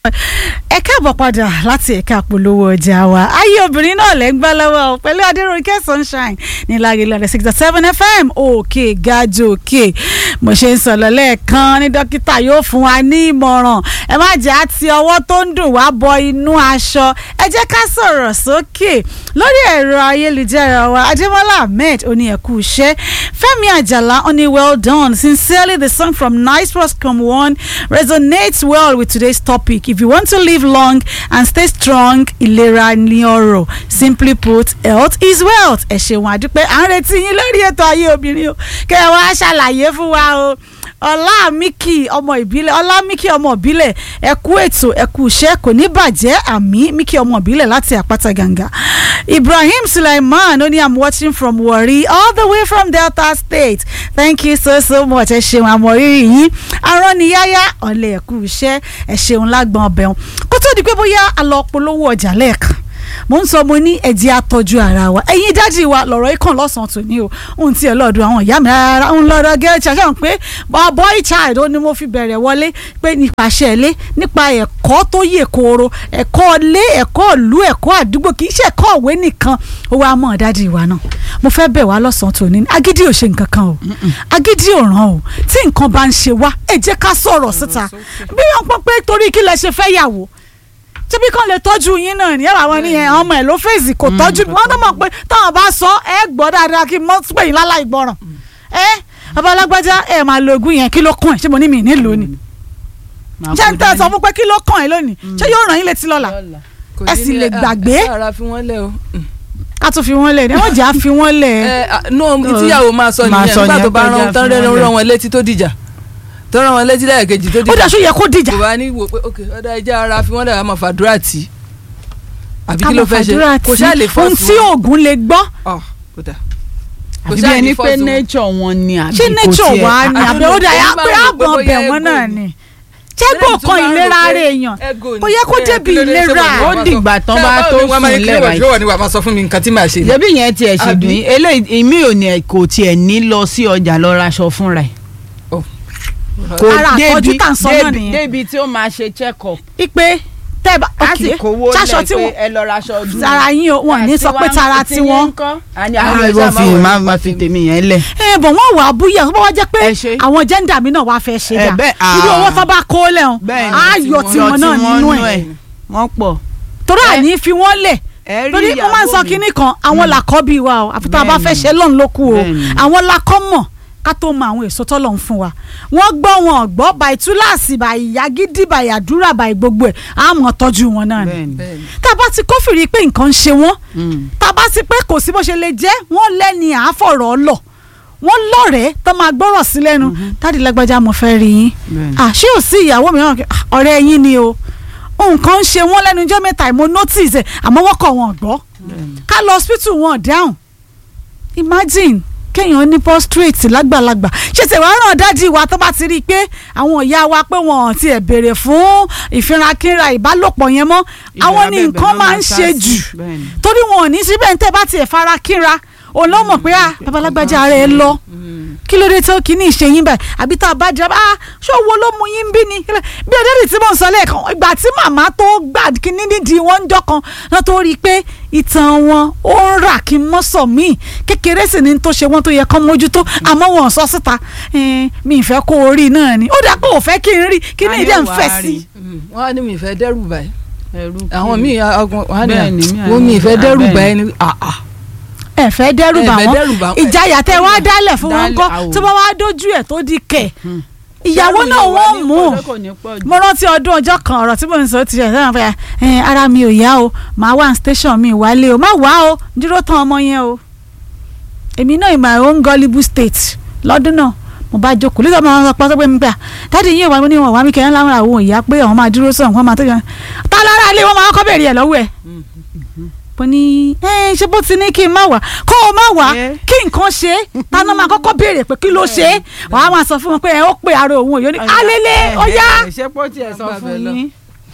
ẹ káàbọ̀ padà láti ẹ̀ka polówó ọjà wa ayé obìnrin náà lẹ́ ń gbá lọ́wọ́ o pẹ̀lú adéròǹkẹ́ sunshine ní lágẹ̀lẹ̀ sixty seven fm òkè gajù òkè mo ṣe ń sọ̀rọ̀ lẹ́ẹ̀kan ní dókítà yóò fún wa ní ìmọ̀ràn ẹ má jẹ́ àti ọwọ́ tó ń dùn wá bọ inú aṣọ ẹ jẹ́ ká sọ̀rọ̀ sókè lórí ẹ̀rọ ayélujára wa adémọ́lá ahmed oní ẹ̀kú iṣẹ́ fẹ́mi àjàlá oní well done sincerely the song from nice proscom one resonates well with today's topic if you want to live long and stay strong ìlera ni ọrọ̀ simply put health is wealth ẹ ṣeun àdúpẹ́ à ń retí yín lórí ètò ayé obìnrin o kẹ́ ẹ wá ṣàlàyé fún wa o ọlámíkì ọmọ ìbílẹ̀ ọlámíkì ọmọ ìbílẹ̀ ẹ kú ètò ẹ kú iṣẹ́ kò ní bàjẹ́ àmì míkì ọmọ ìbílẹ̀ láti àpáta gàǹgà ibrahim sulaiman ó ní i'm watching from warri all the way from delta state thank you so so much ẹ ṣeun àmọ̀rírì yín aránniyáyá ọ̀lẹ́ ẹ kú iṣẹ́ ẹ ṣeun lágbọ̀n ọbẹ̀ wọn kó tó di pé bóyá a lọ polówó ọjà lẹ́ẹ̀kan mo ń sọ mo ní ẹ̀jẹ̀ àtọ́jú ara wa ẹ̀yin dájú wa lọ̀rọ̀ ikàn lọ́sàn-án tò ní o ohun tí ẹ lọ́ọ̀dún àwọn ìyá mi rárá ń lọ́ọ̀dọ̀ gẹ́rẹ́tì àṣà pé boy child ó ní mo fi bẹ̀rẹ̀ wọlé pé nípasẹ̀ ilé nípa ẹ̀kọ́ tó yè kooro ẹ̀kọ́ ilé ẹ̀kọ́ ìlú ẹ̀kọ́ àdúgbò kì í ṣe ẹ̀kọ́ òwe nìkan ó wá mọ̀ dájú wa náà mo fẹ́ bẹ̀ wá lọ́sàn-án tò ní agídí ò ṣe nǹkan kan o agídí ò ràn o tí nǹkan bá ń ṣe wá ẹ jẹ́ ká sọ̀rọ̀ síta bí wọ́n pọ́n pé torí kí lẹ ṣe fẹ́ yàwó tíbi kan lè tọ́jú yín náà ní àwọn ní ẹ̀ ọmọ ẹ̀ ló fèsì kò tọ́jú wọn tó mọ̀ pé táwọn bá sọ ẹ gbọ́ dáadáa kí mọ́ pé yín láláì gbọ́ràn ẹ babalágbájá ẹ máa lo oògùn yẹn kí ló kàn ẹ́ ṣé mo ní mi nílò ni ṣé n tẹ́ sọ fún pé kí ló kàn ẹ́ lónìí ṣé yóò ràn yín létí lọ́la ẹ sì lè gbàgbé ara fi wọ́n lẹ̀ o. ká tún fi wọ́n lẹ̀ ní wọ́n jà á fi wọ́n lẹ̀. ẹ no ìtìyàwó máa sọ Máa nìyẹn sọ nígbà tó nìyẹn bá pé rán jà tán fi wọ́n rán lẹ̀. rán wọn létí tó dìjà tó rán wọn létí lẹ́ẹ̀kejì tó ó dìjà dàṣọ yẹ kó dìjà kò bá ní wò pé ok ọ̀dà ẹja ara fi wọ́n lẹ̀ àmọ́ fàdúrà tì í àbí ká kí ló mọ̀ fẹ́ ṣe fàdúrà kò ṣáà lè tí fọ́ ohun tí oògùn lè gbọ́ ọ̀ kò dà kò àbí ṣáà bí ní ẹni pé fọ́ọ̀sì wọn. nature wọn ni àbí ṣé kò nature tiẹ̀- wà ní I àbẹ̀ don't ó dà know, yà èmi pé máa ń rò pé àgbọ̀n bóyá bẹ̀ wọ́n ego náà ni. ni ṣẹ́gbọ̀n kan ìlera ara èèyàn kò yẹ kó débi ìlera Ó dìgbà tán bá tó sùn lẹ́wàá yìí. ni wàá máa sọ fún mi nǹkan tí màá ṣe. ṣebí yẹn tiẹ̀ ṣì Àbí? dùn yín eléyìí èmi ò ní kò tiẹ̀ ní lọ sí ọjà lọ raṣọ fúnra ẹ̀ kò Ara àtọ́jú tà ń sọ náà débi nìyẹn. débi tí ó máa ṣe check up ipe tẹ́ bá á sì ok kówó ṣaṣọ lẹ̀ tí pé wọ́n ẹ lọ raṣọ ọdún tara yín o wọn ní sọ pé tara tiwọn àní àwọn ìwọ fi máa ma fi tèmi yẹn lẹ̀ ẹ bọ̀ wọ́n wà á búyà tó bá wá jẹ́ pé Ẹ ṣe. àwọn jẹ́ńdà mi náà wá fẹ́ ṣe Ẹ dà bẹ́ẹ̀, irú ah. owó tó bá kó lẹ́hùn bẹ́ẹ̀ ni á yọ tiwọn náà nínú ẹ̀ wọ́n pọ̀ torí àní fi wọ́n lẹ̀ ẹ rí torí wọ́n máa ń sọ ìyàwó mi. kinní kan àwọn làkọ́ bíi wa o àfi tá a bá fẹ́ Bẹ́ẹ̀ni. ṣe lọ́n ló kù o Bẹ́ẹ̀ni. àwọn lakọ́ mọ̀ ká tó mọ àwọn èso tọ́lọ̀ ń fún wa wọ́n gbọ́ wọn gbọ́ bàì túláàsì bàì yagídí bàì àdúrà bàì gbogbo ẹ̀ á mọ̀ tọ́jú wọn náà ni bẹ́ẹ̀ ni tá a bá ti kófìrí pé nǹkan ń ṣe wọ́n Mm. tá a bá ti pé kò sí bó ṣe lè jẹ́ wọ́n lẹ́ni àáfọ̀rọ̀ lọ wọ́n lọ́rẹ̀ẹ́ tó máa gbọ́rọ̀ sí lẹ́nu dáàdi lágbájá mo fẹ́ rí yín Bẹ́ẹ̀ni. àṣé ò sí ìyàwó mìíràn kí- ah, ọ̀rẹ́ yín ni o nǹkan ń ṣe wọ́n lẹ́nu ọjọ́ mẹ́ta mo notice ẹ̀ àmọ́ wọ́n kọ̀ wọ́n gbọ́ ká lọ hospital wọn dáhùn imagine kéèyàn ní prostrate lágbàlagbà ṣé tẹ̀wá ràn dájú wa tó bá ti rí i pé àwọn ìyá wa pé wọn ò tiẹ̀ béèrè fún ìfirakínra ìbálòpọ̀ yẹn mọ́ àwọn ní Ìbẹ̀rẹ̀ nǹkan ló máa ń máa sá ṣe sí. jù Bẹ́ẹ̀ni. torí wọn ò ní síbẹ̀ ń tẹ́ bá tiẹ̀ fara kínra òun ló mọ̀ pé ah babalágbájá ara ẹ lọ kí ló dé tó kí ní ìṣe yín báyìí àbí tá a bá jẹ́ ah ṣé owó ló mú yín bí ni bí ọdẹ́rì tí mò ń sọ lẹ́ẹ̀kan ìgbà tí màmá tó gbà kíní nídìí wọn ń jọ kan náà tó rí i pé ìtàn wọn ó ń rà kí n mọ́ sọ míì kékeré sì ni tó ṣe wọ́n tó yẹ kán mójútó àmọ́ wọn ò sọ síta Eh, mi ìfẹ́ kó o rí náà ni ó dà pé ò fẹ́ kí n rí kí ní Ayé ìdẹ́ ń wa fẹ́ rí. sí wọ́n á ní mi ìfẹ́ dẹ́rù báyìí Ẹrú kí àwọn ni. míì ọgbọ̀n wọ́n á ní Bẹ́ẹ̀ni, mi wọ́n mi àní- ìfẹ́ dẹ́rù bẹ́ẹ̀ni. báyìí ni àà ẹ fẹ́ dẹ́rù bà Ẹ fẹ́ wọ́n dẹ́rù bà wọ́n. ìjayà tẹ wá dálẹ̀ fún wọn Dálẹ̀, kọ́ àwò. tó bá wá dójú ẹ̀ tó di kẹ̀ ìyàwó Dẹ́rù náà yẹn wà wọ́n ní mú pọ̀, kò ní pọ̀ jù. mo rántí ọdún ọjọ́ kan ọ̀rọ̀ tí mo ń sọ ti ṣe sẹ́wọ̀n fẹ́ ẹ ara mi ò yá o màá wá ní station mi wálé o má wá o dúró tán ọmọ yẹn o èmi náà in my own gullible state lọ́dún náà mo bá jókòó lítọ́ máa ń sọ pé mi gbà dáàdi yín ìwà ní wọn wá mi kẹ́hìn láwọn àwọn ìyá pé àwọn máa dúró sọ̀rọ̀ wọn máa tó yàn tá lára ilé wọn máa kọ́ bẹ̀rẹ̀ ẹ̀ lọ́wọ́ ẹ̀ mo ní ẹ ṣé bó ti ní kí n má wá kó o má wá Yeah. kí nǹkan ṣe é táná máa kọ́kọ́ béèrè pé kí ló ṣe é wàá máa sọ fún wọn pé ẹ ó pè ara òun òyò ní alẹ́lẹ́ ó yá ṣé pọ́ tiẹ̀ sọ Gbàgbé fún lọ. yín.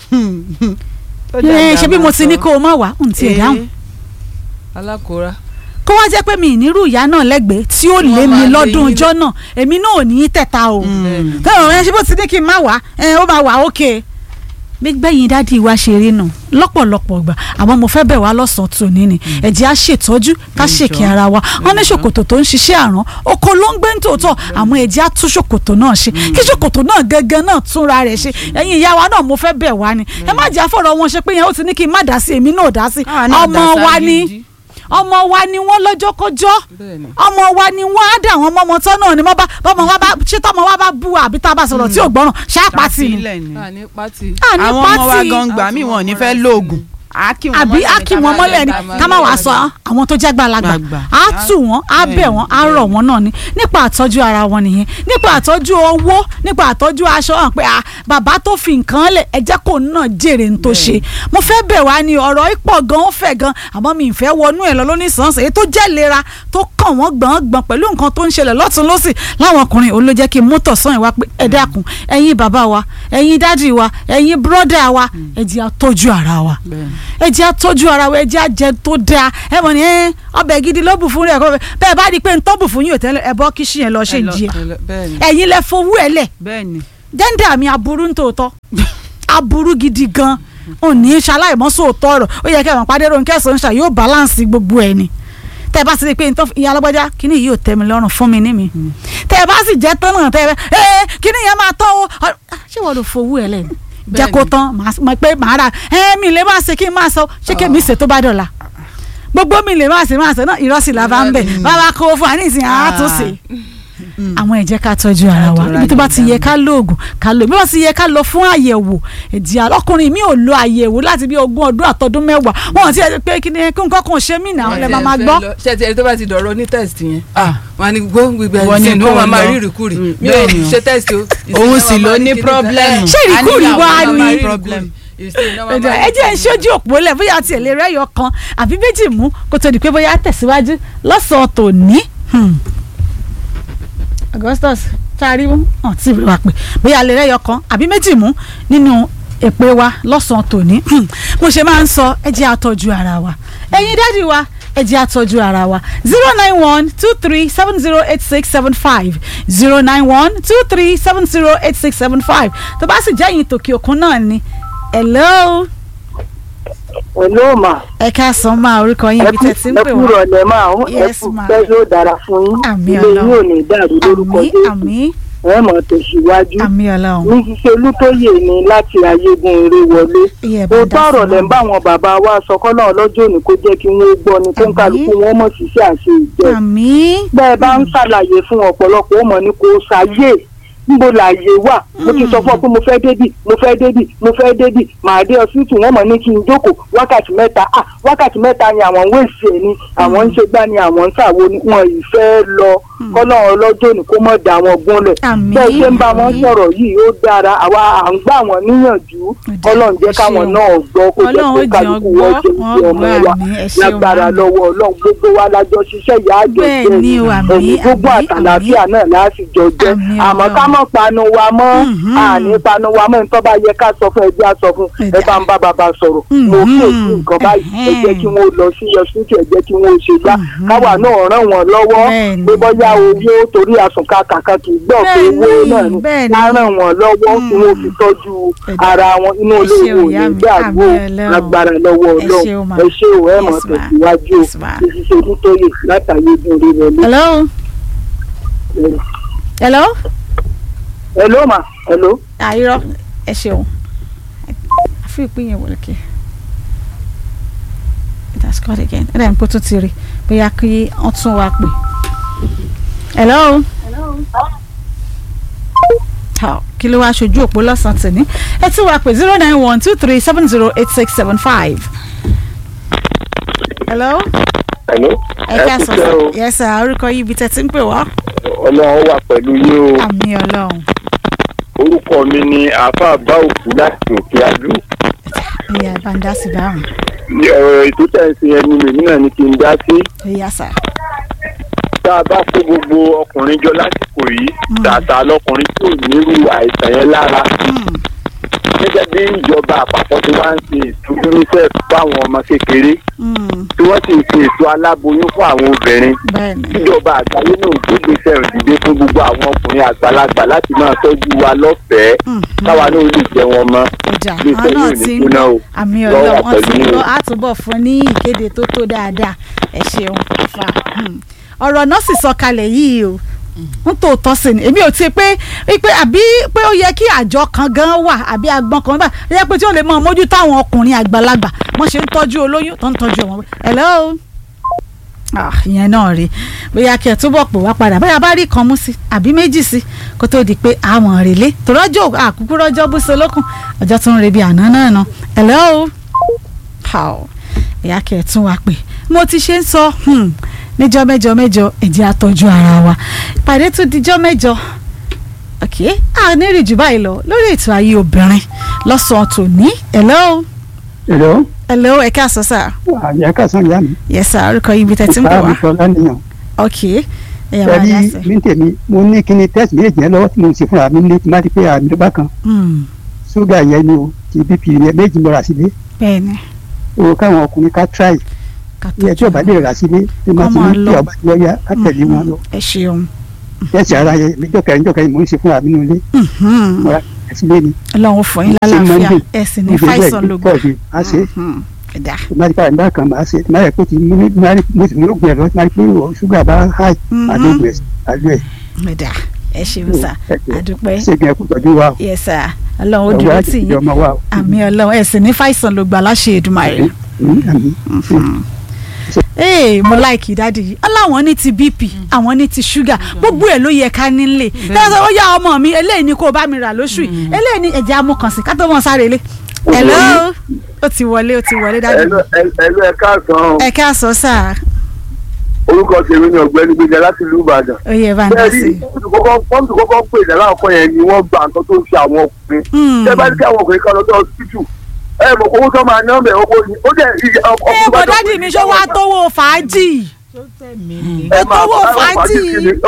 ẹ ṣe bí mo ti ní kó o má wá n tiẹ̀ dáhùn alákòóra kó wá jẹ́ pé mi ìnírú ìyá náà lẹ́gbẹ̀ẹ́ tí ó lé Wọ́n mi máa lé lọ́dún yín ọjọ́ náà èmi náà ò ní í tẹ̀ta o tẹ́wọ̀n ẹ ṣe bó ti ní kí n má wá ẹ ó máa wà ókè gbígbẹ́yìn dádì wa ṣe rí nù lọ́pọ̀lọpọ̀ gbà àmọ́ mo fẹ́ bẹ̀ wá lọ́sàn-án tòní ni ẹ̀jẹ̀ á ṣètọ́jú ká ṣèkì ara wa wọ́n ní ṣòkòtò tó ń ṣiṣẹ́ àrán oko ló ń gbé ní tòótọ́ àmọ́ ẹ̀jẹ̀ á tún ṣòkòtò náà ṣe kí ṣòkòtò náà gangan náà túnra rẹ̀ ṣe ẹ̀yin ìyá wa náà mo fẹ́ bẹ̀ wá ni ẹ má jẹ́ àfọ̀rọ̀ wọn ṣe pé yẹn ó ti ní kí n má dá sí èmi náà dá sí Àwa náà ọmọ dá wa sáyé ni ìdí. ọmọ wa ni wọ́n lọ́jọ́kọ́jọ́ bẹ́ẹ̀ni ọmọ wa ni wọ́n á dà wọ́n mọ́mọ́ tán náà ni wọ́n bá bọ́mọ wa bá ṣé tọ́mọ wa bá bú wa àbí tá a bá sọ̀rọ̀ tí ò gbọ́ràn ṣáà pàtì ni Sílẹ̀ ni. a ní pátì àní àwọn ọmọ wa pàtì gan gbà mí wọn ò ní fẹ́ lóògùn á kí wọn àbí mọ́lẹ̀ á ní kí ká wọn má mọ́lẹ̀ ni lè bá ká má wàá sọ àwọn tó jẹ́ gbàlagbà Gbàgbà. á tù wọ́n á bẹ̀ wọ́n á rọ̀ wọ́n náà ni nípa àtọ́jú ara wọn nìyẹn nípa àtọ́jú owó nípa àtọ́jú aṣọ hàn pé ah, bàbá tó fi nǹkan lẹ̀ ẹ jẹ́ kó náà jèrè ń tó ṣe mo fẹ́ bẹ̀ wá ní ọ̀rọ̀ ìpọ̀ gan ó fẹ̀ gan àmọ́ mi ì fẹ́ wọnú ẹ̀ lọ lónìí sànsàn èyí tó jẹ́ lera tó kàn wọ́n gbọ̀ngbọ̀n pẹ̀lú nǹkan tó ń ṣẹlẹ̀ lọ́tún lọ́sì láwọn ọkùnrin òun ló jẹ́ kí n mú tọ̀sán ìwá pé ẹ dákun ẹ̀yin bàbá wa ẹ̀yin dádì wa ẹ̀yin bírọ́dà wa ẹ jẹ́ á tọ́jú ara wa Bẹ́ẹ̀ni. ẹ jẹ́ àtọ́jú ara wa ẹ jẹ́ àjẹ tó dáa ẹ mọ̀ ní ẹ ọbẹ̀ gidi ló bù fún rẹ̀ kọ́ bẹ́ẹ̀ bá di pé ń tọ́ bù fún yín ò tẹ́lẹ̀ ẹ bọ́ kíṣì yẹn lọ ṣe Ẹ lọ- ìjì bẹ́ẹ̀ni ẹ̀yin lẹ fowó ẹ lẹ̀ bẹ́ẹ̀ni jẹ́ńdà mi aburú ń tòótọ́ aburú gidi gan ò ní ṣaláìmọ́ sóòótọ́ ọ̀rọ̀ ó yẹ kẹ́ ẹ̀ mọ̀ pàdé ronú kẹsàn-án ṣà yóò balance gbogbo ẹ̀ ni tẹ bá sì rí i pé n tó ìyá alágbájá kíní yìí ò tẹ́ mi lọ́rùn fún mi ní mi tẹ bá sì jẹ́ tán náà tẹ ẹ kíní yẹn máa tán o Ọ- ṣé wọ́n lọ fowó ẹ lẹ́nu jẹ́ kó Bẹ́ẹ̀ni. tán màá mọ̀ pé màá ra ẹ mi lè máa ṣe kí n máa sọ ṣé kí mi ṣe tó bá dọ̀la gbogbo mi lè máa ṣe máa ṣe náà ìrọsì là bá ń bẹ̀ bàbá kó fún wa ní ìsìn àátúnṣe àwọn ẹ jẹ́ ká tọ́jú ara wa Ká tọ́ra ibi tó bá ti yẹn yẹ ká lóògùn ká lò bí wọ́n ti yẹ ká lọ fún àyẹ̀wò ẹ̀dì ọkùnrin mi ò lo àyẹ̀wò láti bí ogún ọdún àtọdún mẹ́wàá wọn ti ẹ pé kí ni kí nǹkan kan ṣe mí náà lè máa máa gbọ́. ṣé ti ẹni tó bá ti dọ̀rọ̀ ní test yẹn Ah. wọn á ní gbó gbígbẹ Wọ́n ní ẹ̀sìn ní kó wọn máa lọ. rí ìrìkúrì Mm, mi ò bẹ́ẹ̀ni o. ṣe test o. Òun sì ló ní problem. Ṣé ìrìkúrì A ní wá àwọn ni? máa rí problem. ẹ̀dọ̀ ẹ jẹ́ ń ṣojú òpó lẹ̀ bóyá tiẹ̀ lè rẹ́yọ kan àbí méjì mú kó tó di pé bóyá tẹ̀síwájú lọ́sàn-án tòní. Hmm. Augustus ṣáàrí hàn tí ìwé wa pè bóyá lè rẹ́yọ kan àbí méjì mú nínú èpè wa lọ́sàn-án tòní. Hmm. mo ṣe máa ń sọ ẹ jẹ́ àtọ́jú ara wa ẹ̀yin dádì wa ẹ jẹ́ àtọ́jú ara wa zero nine one two three seven zero eight six seven five zero nine one two three seven zero eight six seven five tó bá sì jẹ́ ẹ̀yin tòkè òkun náà ni hello Hello ma. ẹ káàsán máa orúkọ yín ibi tẹ̀ tí ń ẹ pè kú wá rọ̀lẹ́ máa ń ẹ Yes, kú ma. pẹ́ yóò dára fún yín. Àmín ilé yín Ọlọ́run. ò ní dàrú lórúkọ àmì Jésù. àmì ẹ mọ̀ tẹ̀síwájú. àmì ọlọ́run ní ṣiṣẹ́ olútóyè ni láti ayégun eré wọlé. iye bá ó dá tọrọ sí lẹ́ ń bá àwọn bàbá wa sọ kọ́nà ọlọ́jọ́ òní kó jẹ́ kí wọ́n gbọ́ ni kó ń Àmín. kálukú wọn mọ̀ ṣiṣẹ́ àṣẹ ìjẹ́. àmì bẹ́ẹ̀ bá ń ṣàlàyé fún ọ̀pọ̀lọpọ̀ ó mọ̀ ní kò ṣàyè níbo làyè wà mo ti sọ fún ọ pé mo fẹ́ débì mo fẹ́ débì mo fẹ́ débì màá dé ọsítù wọn mọ̀ ní kí n jókòó wákàtí mẹ́ta ah wákàtí mẹ́ta ni àwọn ń wéṣì ẹ̀ ni àwọn ń ṣe gbá ni àwọn ń ṣàwo ni wọn ì fẹ́ lọ kọ́nà ọlọ́jọ́ ni kó mọ̀ dá wọn gúnlẹ̀ Àmín, bẹ́ẹ̀ ṣe ń bá wọn àmín. sọ̀rọ̀ yìí ó dára àwa à ń gbà wọ́n níyànjú dá, ọlọ́run jẹ́ ẹ káwọn ṣeun. náà gbọ́ kó jẹ́ Ọlọ́run ó kó jẹ́ kálukú wọn wọ́n gbọ́, ṣe wọn ìṣe ọmọ gbọ́, wa àmín, ẹ ṣeun, lágbára àmín. lọ́wọ́ ọlọ́run gbogbo wa lájọ ṣiṣẹ́ ìyá àjọ Bẹ́ẹ̀ jẹ́ ni o, àmín, ẹ̀mí gbogbo àmín, àtàlàfíà náà láti jọ jẹ́ Àmín, àmọ́ Ọlọ́run. ká mọ̀ panu wa mọ́ Mhm. àní panu wa mọ́ nítorí bá yẹ ká sọ fún ẹbí á sọ fún Ẹ̀dá. ẹ bá ń bá bàbá sọ̀rọ̀ mo Mhm. kí èsì nǹkan báyìí ẹ jẹ́ kí wọ́n lọ sí ọsítì ẹ jẹ́ kí wọ́n ṣe gbá káwa náà ràn wọ́n lọ́wọ́ Bẹ́ẹ̀ ni. pé bọ́yá owó torí àsùnká kàkà kì í gbọ́ pé Bẹ́ẹ̀ owó ni, náà ni bẹ́ẹ̀ ni. ká ràn wọ́n lọ́wọ́ kí wọ́n fi tọ́jú Ẹ̀dá. ara wọn inú Ẹ ṣé olówó o, ìyá ní mi. gbàgbó Àmín Ọlọ́run. agbára lọ́wọ́ Ẹ ṣé o, ọlọ́run ma. ẹ ṣé o ẹ mọ̀ Yes, ma. tẹ̀síwájú o Yes, ma. ìṣiṣẹ́ nítorí látàyè dùn rí wọlé. hello hello hello ma hello. àìrọ ẹ ṣeun àfi ìpín yẹn wọlé kí it has cut again ẹ dàbí pé tó ti rí bóyá kí wọ́n tún wá pè hello. How? kí ló wáá ṣojú òpó lọ́sàn-án tìní ẹ tún wá pé zero nine one two three seven zero eight six seven five. hello Hello. ẹ ká sọ kúṣẹ́ o. sọ yes sir orúkọ yìí ibi tẹ́ ti ń pè wá. Ọlọ́run wà pẹ̀lú yín o. àmì ọlọ́run Orúkọ mi ni àáfàá bá òkú láti òkè adú. ìyá bàǹdà sì dáhùn Ní ọ̀rọ̀ ètò tẹ̀sí ẹni mi náà ni kí n dá sí. ìyá sà Tá a bá kó gbogbo ọkùnrin jọ lásìkò yìí, tàtà lọkùnrin tí ò nírú àìsàn yẹn lára. gẹ́gẹ́ bí ìjọba àpapọ̀ tí wọ́n ń ṣe ètò unicef fún àwọn ọmọ kékeré Mm, tí wọ́n sì ń ṣe ètò aláboyún fún àwọn obìnrin bẹ́ẹ̀ni ìjọba àgbáyé náà gbégbèsè ìdílé fún gbogbo àwọn ọkùnrin àgbàlagbà láti máa tọ́jú wa lọ́fẹ̀ẹ́ Mm, káwa náà lè jẹ wọn mọ́ ọjà ilé àwọn iṣẹ́ náà yóò ní ti ń jóná o àmì lọ́wọ́ ọlọ́run wọn ti ń pẹ̀lú lọ àtúbọ̀ fún ní ìkéde tó tó dáadáa ẹ ṣeun fa hmm. ọ̀rọ̀ náà sì sọ kalẹ̀ yìí o n tó tọ́ sí ni èmi ò ti pé pé àbí pé ó yẹ kí àjọ kan gan wà àbí agbọ́n kan wà ó yẹ pé tí ó lè mọ mójútó àwọn ọkùnrin àgbàlagbà wọ́n ṣe ń tọ́jú olóyún tó ń tọ́jú ọmọ hello ah ìyẹn náà rí bóyá kí ẹ túbọ̀ pò wá padà bóyá bá rí kan mú sí àbí méjì sí kó tó di pé àwọn rèlé tòrọ́jọ́ àkúkú rọ́jọ́ bó ṣe lókun ọjọ́ tó ń re bí àná náà nà hello how ìyá kí ẹ tún wá pè mo ti ṣe ń sọ hmm, níjọ́ mẹ́jọ mẹ́jọ ẹ jẹ́ á tọ́jú ara wa ìpàdé tún dijọ́ mẹ́jọ ok a ní rí jù báyìí lọ lórí ètò ayé obìnrin lọ́sàn-án tòní hello Hello, hello ẹ káàsán sà àyà kàsán ìyá mi. yes sà orúkọ yìí bí tẹ́tí ń bọ̀ Ìfà wá mi sọ lánìyàn. ok ẹ̀yà wá Ẹ̀rí dá sí. mi ń tèmi, mo ní kíni tẹ́sì méjì yẹn lọ́wọ́ tí mo ń ṣe fúnra mi ní tí má ti pé àmì ló bá kan. Hmm, Ṣúgà yẹn ni o, ti BP yẹn méjì mo rà sílé. bẹ́ẹ̀ni O káwọn ọkùnrin ká tíráì. ká Iye tí ọba lè rà sílé, tí má ti Kọ́ máa ní lọ. kí ọba ti lọ́yà ká tẹ̀lé wọn lọ. ẹ ṣeun Tẹ́sì ara yẹn, níjọ́ kẹrin níjọ́ kẹrin mo ń ṣe fúnra mi nílé. Mhm. Mo rà sílé ni. ọlọ́run fún yín Ṣé lálàáfíà Monday? ẹ sì ní Mo jẹ́ fàìsàn bẹ́ẹ̀ lógo tọ́ọ̀sì, á ṣe. Mhm. ẹ̀dá Tí má ti ká ìgbà kan máa ṣe, tí má yẹ kó ti mú ní mo sì mú lóògùn ẹ̀rọ tí má ti pé ṣúgà bá háì, Mhm. àdóògùn ẹ̀ àdó ẹ̀. ẹ̀dá ẹ ṣeun sà àdúpẹ́ Ṣé gan ẹkú tọ́jú wa o? yes sà ọlọ́run ó Ọwọ́ dúró àti tì ìjọ yín ọmọ wa o. àmì ọlọ́run ẹ sì ní fàìsàn lógo aláṣẹ Èdùmàrè. Mm, àmín. ee mo láìkì dáàdi yìí aláwọn ní ti bp àwọn ní ti ṣúgà gbogbo ẹ ló yẹ ká nílé dáadáa ó yá ọmọ mi eléyìí ni kó o bá mi rà lóṣù yìí eléyìí ni ẹ̀jẹ̀ amúkànsìn ká tó mọ̀ sáré lé hello ó ti wọlé ó ti wọlé dáàdi ẹlú ẹlú ẹ káàsán ẹ káàsán sáà orúkọ tèmi ni ọ̀gbẹ́ni gbẹjà láti ìlú Ìbàdàn ó yẹ bá ń dá bẹ́ẹ̀ sí rí pọ́ǹtù kọ́kọ́ pè ní aláàkọ́ yẹn ni wọ́n gba nǹkan tó ń ṣe àwọn ọkùnrin Hmm. tẹ́ bá ní kí àwọn ọkùnrin kan lọ sí ọsibítù ẹ mọ̀ owó tó máa ná mẹ́ owó ni ó dẹ̀ iye ẹ ọkùnrin bọ̀ dáàdi mi ṣó wá tówó fàájì ẹ tówó fàájì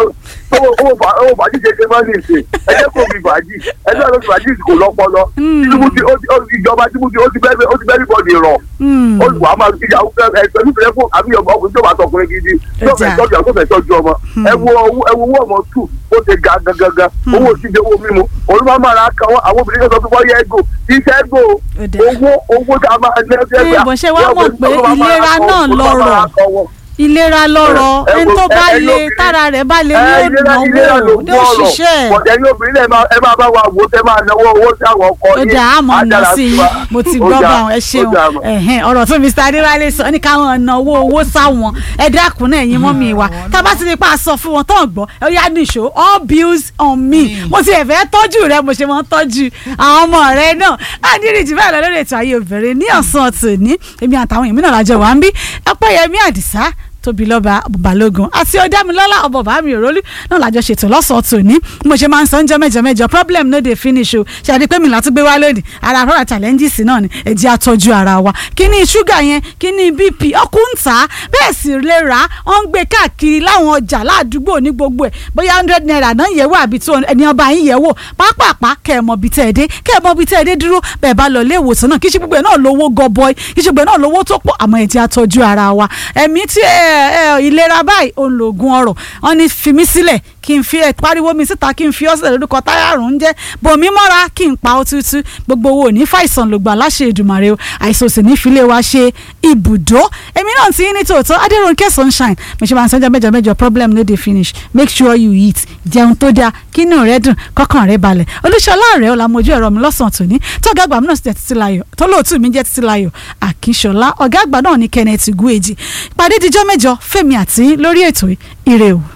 owó fàájì ṣe ṣe máa ń ṣe ẹ jẹ́ kó fi fàájì ẹ jẹ́ kó fi fàájì kò lọ́pọlọ Hmm. Tinubu ti ó ti- ó ti- ìjọba Tinubu ó ti bẹ́ẹ̀ ó ti bẹ́ẹ̀ bọ́ọ̀dì rọ̀ Hmm. ó wà á máa fi ìyàwó fẹ́ ẹ pẹ̀lú ìfẹ́ fún àbí ọmọ ọkùnrin tó bá tọkùnrin gidi tó fẹ́ Ẹja. tọ́jú àwọn tó fẹ́ tọ́jú ọmọ ẹ wo owó ẹ wo owó ọmọ tù ó ti ga gangan owó òsìdè owó mímu olúmọ máa ra kan àwọn obìnrin kan sọ fún wọn yẹ ẹgò iṣẹ́ ẹgò Ẹ̀dá. owó owó tá a máa ná Ẹ, bọ̀ ṣé wàá mọ̀ pé ìlera náà lọ́rọ̀. ìlera lọ́rọ̀ Ẹ- ẹ ẹni wo- tó bá ẹ- ẹ lè lóbìnrin- tára rẹ̀ bá lè ẹ ní ìlera ìlera ló òdùnàwó kún ní òṣìṣẹ́ ọ̀rọ̀ bọ̀dẹ̀ ní obìnrin náà ẹ máa- ẹ máa bá wa wò ó tẹ́ máa náwó owó sí àwọn ọkọ ó dà á mọ̀ ọ̀nà sí i mo ti gbọ́ bá wọn ẹ ṣeun ẹ̀hẹ́n ọ̀rọ̀ tó Mr Adéwálé sọ ní káwọn náwó owó sáwọn ẹ dákun náà ẹ̀yin mọ́ mi wá tá a bá ti ní pa sọ fún wọn tán gbọ́ ẹ yá nìṣó all bills on me mo ti ẹ̀fẹ́ tọ́jú rẹ mo ṣe mọ́ tọ́jú àwọn ọmọ rẹ náà á ní ìrìjì báyìí lọ lórí ètò ayé obìnrin ní ọ̀sán tòní èmi àtàwọn èmi náà lájọ wà ń bí Ọpẹ́yẹmí Àdìsá tóbi lọ́ba balógun àti ọ̀dàmílọ́lá ọ̀bọ̀ bàmí òrólú náà lájọ ṣètò lọ́sọ̀ọ́ tòní mo ṣe máa ń sọ ń jẹ́ mẹ́jọ mẹ́jọ problem no dey finish o ṣàdí pé mi là tún gbé wá lónìí ara àfọwọ́ challenges náà ni ẹ jẹ́ àtọ́jú ara wa kí ni ṣúgà yẹn kí ni bp ọkùn ń tà á bẹ́ẹ̀ sì lè rà á wọ́n ń gbé káàkiri láwọn ọjà ládùúgbò ní gbogbo ẹ̀ bóyá hundred naira náà yẹ̀wò àbí tó ẹni ọba yín yẹ̀wò pápápá kẹ́ ẹ̀ mọ̀ bí tẹ́ ẹ dé kẹ́ ẹ̀ mọ̀ bí tẹ́ ẹ dé dúró bẹ́ẹ̀ bá lọ ilé ìwòsàn náà kí ṣe gbogbo ẹ̀ náà lówó gọbọi kí ṣe gbogbo ẹ̀ náà lówó tó pọ̀ àmọ́ ẹ jẹ́ àtọ́jú ara wa ẹ̀mí tí ẹ ẹ ìlera báyìí òun lògùn ọrọ̀ wọ́n ní fi mí sílẹ̀ kí n fi ẹ pariwo mi síta kí n fi ọ́sẹ̀ lórúkọ táyàrùn ń jẹ́ bòmí mọ́ra kí n pa ó tútú gbogbo owó ní fàìsàn ló gbà láṣẹ Èdùmàrè o àìsàn sì ní ìfilé wa ṣe ibùdó èmi náà ti ní tòótọ́ Adérónkẹ́ sunshine mo ṣe máa ń sọ́jà mẹ́jọ mẹ́jọ problem no dey finish make sure you eat jẹun tó dáa kínú rẹ dùn kọ́kàn rẹ balẹ̀ olúṣọlá rẹ ọ̀la mojú ẹ̀rọ mi lọ́sàn-án tòní tọ́gá àgbà mi náà sì jẹ́ títí láyọ̀ tọ́lóòtú mi jẹ́ títí láyọ̀ àkínṣọlá ọ̀gá àgbà náà ní kenneth gueji ìpàdé dijọ́ mẹ́jọ fẹ́mi àti lórí ètò ire o.